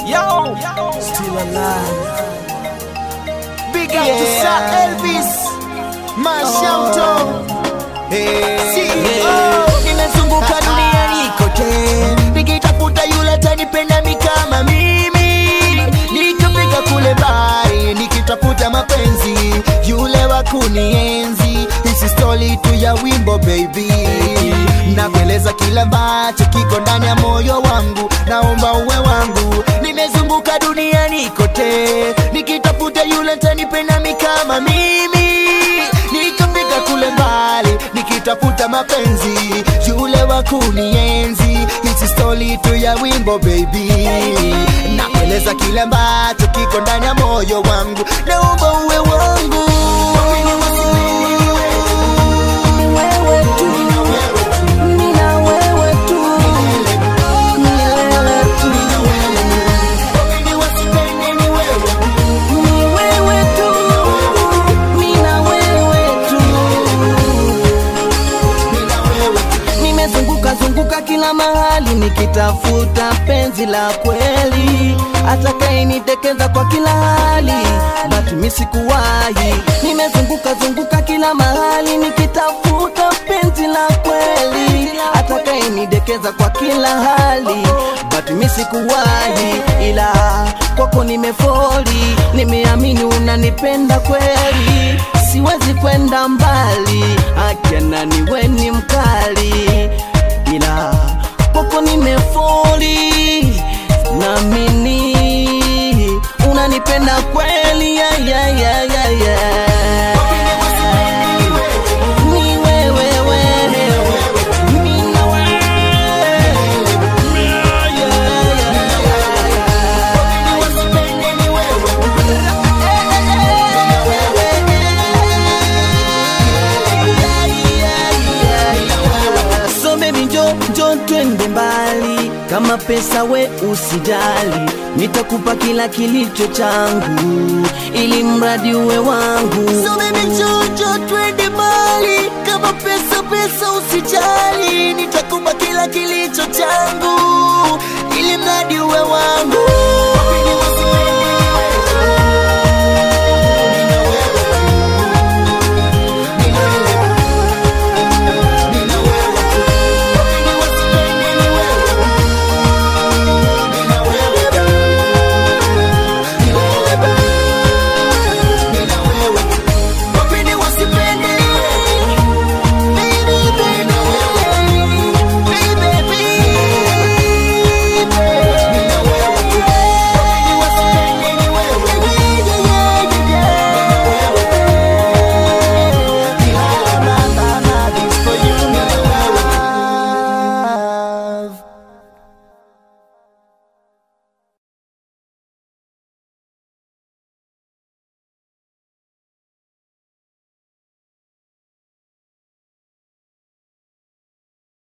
Yo, Still alive. big up to Sir Elvis Mashauto. CEO. Nimezunguka duniani kote nikitafuta yule atanipenda mi kama mimi, nikafika kule bari nikitafuta mapenzi yule wa kunienzi. Hisi stori tu ya wimbo baby, nakueleza kila ambacho kiko ndani ya moyo wangu, naomba uwe wangu. Nimezunguka duniani kote nikitafuta yule atanipenda mi kama mimi, nikafika kule mbali nikitafuta mapenzi yule wa kunienzi. Hizi stori tu ya wimbo baby, nakueleza kile ambacho kiko ndani ya moyo wangu, naomba uwe wangu. Ni wewe tu. Nina wewe tu. Milele tu. Ni wewe tu. Nina wewe tu. Nimezunguka zunguka kila mahali nikitafuta penzi la kweli, atakayenitekeza kwa kila hali, but mimi sikuwahi. Nimezunguka zunguka kila mahali nikitafuta penzi la kweli, atakayenidekeza kwa kila hali, but mimi sikuwahi, ila kwako nimefoli, nimeamini unanipenda kweli, siwezi kwenda mbali, akena niwe ni mkali, ila kwako nimefoli, naamini unanipenda kweli, yeah, yeah, yeah, yeah, yeah. Ni wewe, wewe. Mimi na wewe. Yeah, yeah, So baby njo njo twende mbali, kama pesa we usijali, nitakupa kila kilicho changu, ili mradi uwe wangu. So baby jojo twende mbali, kama pesa pesa usijali, nitakupa kila kilicho changu, ili mradi